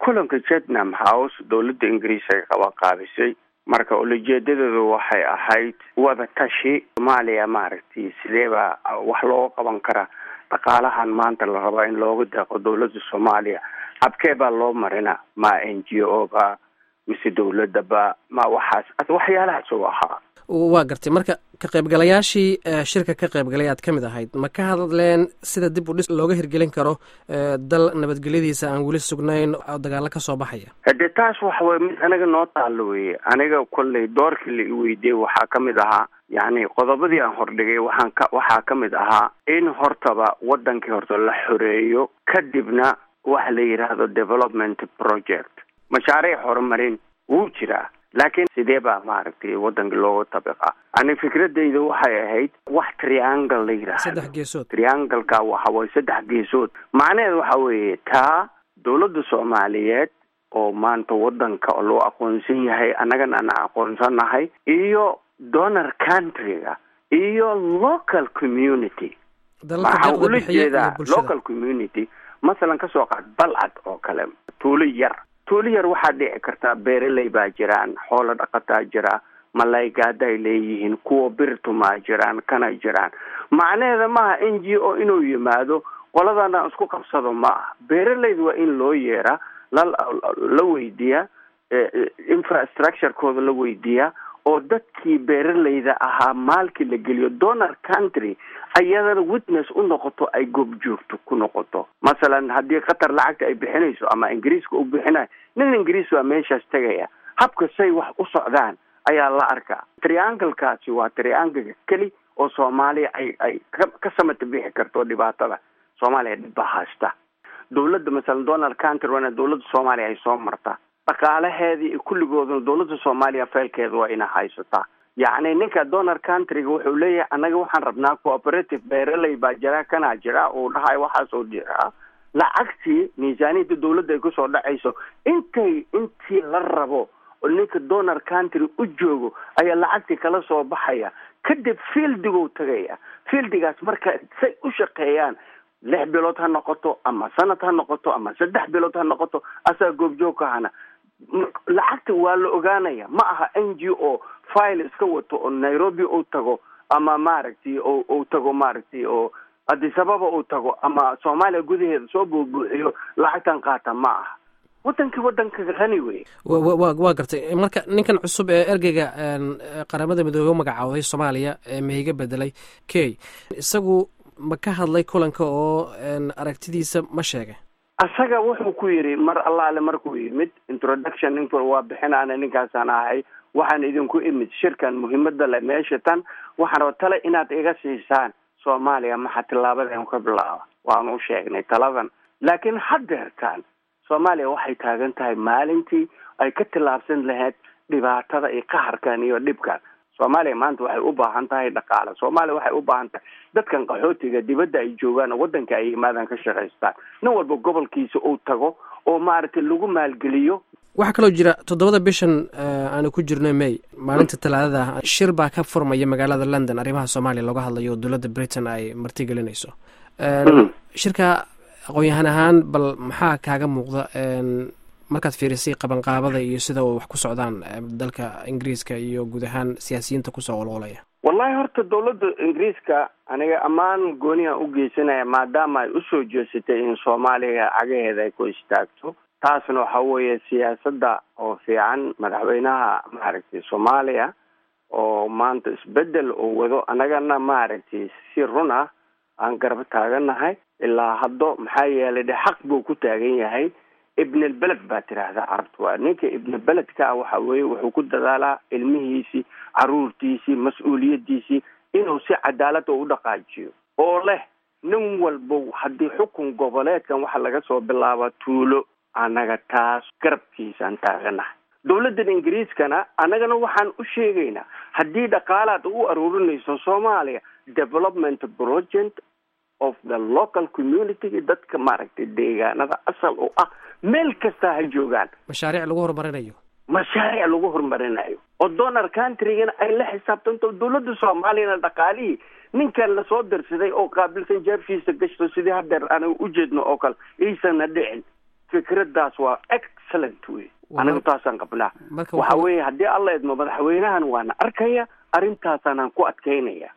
kulanka vietnam house dowladda ingiriis ay qabanqaabisay marka ulajeedadeedu waxay ahayd wada tashi soomaaliya maaragtay sidee baa wax looga qaban karaa dhaqaalahan maanta la rabaa in looga deeqo dowladda soomaaliya habkee baa loo marina ma n g o ba mise dowladda ba ma waxaas waxyaalahaas u ahaa waa gartay marka ka qaybgalayaashii shirka ka qaybgalay aad ka mid ahayd ma ka hadleen sida dib u dhis looga hirgelin karo dal nabadgelyadiisa aan weli sugnayn oo dagaalo ka soo baxaya hade taas waxa weye mid anaga noo taalo weye aniga kolley doorkii la i weydiiyey waxaa ka mid ahaa yacni qodobadii aan hordhigay waxaan ka waxaa ka mid ahaa in hortaba wadankii horta la xoreeyo kadibna waxa la yidhaahdo development project mashaariic horumarin wuu jiraa laakiin sidee baa maaragtay wadankii looga tabiqa ani fikradayda waxay ahayd wax triangle la yidhaahdo saddex geesood triangleka waxa waye saddex geesood macnaheed waxa weeye taa dowladda soomaaliyeed oo maanta wadanka loo aqoonsan yahay annagana aan aqoonsanahay iyo donor countryga iyo local community waxaan ula jeedaa local community masalan kasoo qaad balcad oo kale tuulo yar tuulo yar waxaa dhici kartaa beeraley baa jiraan xoolo dhaqataa jira malaygaadaay leeyihiin kuwa birtumaa jiraan kana jiraan macnaheeda maaha n g o inuu yimaado qoladana isku qabsado ma aha beeraleyda waa in loo yeeraa la la weydiiyaa infrastructurekooda la weydiiyaa oo dadkii beeraleyda ahaa maalkii la geliyo donor country ayadana witness u noqoto ay goobjoogto ku noqoto masalan haddii qatar lacagta ay bixinayso ama ingiriiska u bixinayo nin ingiriis waa meeshaas tegaya habka say wax u socdaan ayaa la arkaa trianglekaasi waa triangleka keli oo soomaaliya ay ay ka ka samata bixi karto dhibaatada soomaaliya dhib baa haysta dowladda masalan donald country waana dowladda soomaaliya ay soo martaa dhaqaalaheedii iyo kulligooduna dowladda soomaaliya feelkeeda waa ina haysataa yacni ninka donor countryga wuxuu leeyahay annaga waxaan rabnaa cooperative beeraley baa jira kanaa jira uu dhahay waxaasoo jiraa lacagtii miisaaniyadda dowladda ay kusoo dhacayso intay intii la rabo oo ninka donor country u joogo ayaa lacagtii kala soo baxaya kadib fieldiguu tagaya fieldigaas marka say u shaqeeyaan lix bilood ha noqoto ama sanad ha noqoto ama saddex bilood ha noqoto asaa goobjoogka hana lacagta waa la ogaanaya ma aha n g o file iska wato oo nairobi uu tago ama maaragtay o uu tago maaragtay oo adisababa uu tago ama soomaaliya gudaheeda soo buubuuxiyo lacagtan qaata ma aha wadankii wadanka qani wey wa waa gartay marka ninkan cusub ee ergeyga qaramada midoobe u magacaawday soomaaliya ee mehiga bedelay key isagu ma ka hadlay kulanka oo aragtidiisa ma sheegay asaga wuxuu ku yidhi mar allaale markuu yimid introduction ink waa bixinaana ninkaasaan ahay waxaan idinku imid shirkan muhiimada le meesha tan waxaan raba tale inaad iga siisaan soomaaliya maxaa tillaabadeen ka bilaaba waanu sheegnay taladan laakiin haddeertaan soomaaliya waxay taagan tahay maalintii ay ka tillaabsan lahayd dhibaatada iyo qaharkan iyo dhibkan soomaaliya maanta waxay u baahan tahay dhaqaale soomaaliya waxay u baahan tahay dadkan qaxootiga dibadda ay joogaan oo waddanka ay yimaadaan ka shaqaystaan nin walba gobolkiisa uu tago oo maaragtay lagu maalgeliyo waxaa kaloo jira toddobada bishan aanu ku jirno may maalinta talaadada shir baa ka furmaya magaalada london arrimaha soomaaliya looga hadlayo oo dowladda britain ay martigelinayso shirka aqoon-yahan ahaan bal maxaa kaaga muuqda markaad fiirisay qabanqaabada iyo sida uu wax ku socdaan dalka ingiriiska iyo guud ahaan siyaasiyiinta kusoo qolqolaya wallahi horta dowladda ingiriiska aniga ammaan goonihan u geysanaya maadaama ay usoo jeesatay in soomaaliya cagaheeda ay ku istaagto taasna waxa weeye siyaasadda oo fiican madaxweynaha maaragtay soomaaliya oo maanta isbedel uu wado annagana maaragtay si run ah aan garba taaganahay ilaa haddo maxaa yeelay de xaq buu ku taagan yahay ibnalbeled baa tiraahdaa carabta waa ninka ibnalbeledka ah waxa weeye wuxuu ku dadaalaa ilmihiisii caruurtiisii mas-uuliyadiisii inuu si cadaalada u dhaqaajiyo oo leh nin walba haddii xukun goboleedkan waxa laga soo bilaaba tuulo annaga taas garabkiisaan taaganahay dowladdan ingiriiskana annagana waxaan u sheegaynaa haddii dhaqaalaad u aruurinayso soomaaliya development project of the local community dadka maaragtay deegaanada asal u ah meel kastaa ha joogaan mashaariic lagu horumarinayo mashaariic lagu horumarinayo oo donor countrygana ay la xisaabtanto dowladda soomaaliyana dhaqaalihii ninkan lasoo dirsaday oo qaabilsan jeefkiisa gashto sidii hadeer aniga ujeedno oo kale iisana dhicin fikradaas waa excellent wey anigu taasaan qabnaa marka waxa weeye haddii alla idmo madaxweynahan waana arkaya arrintaasaan ku adkaynaya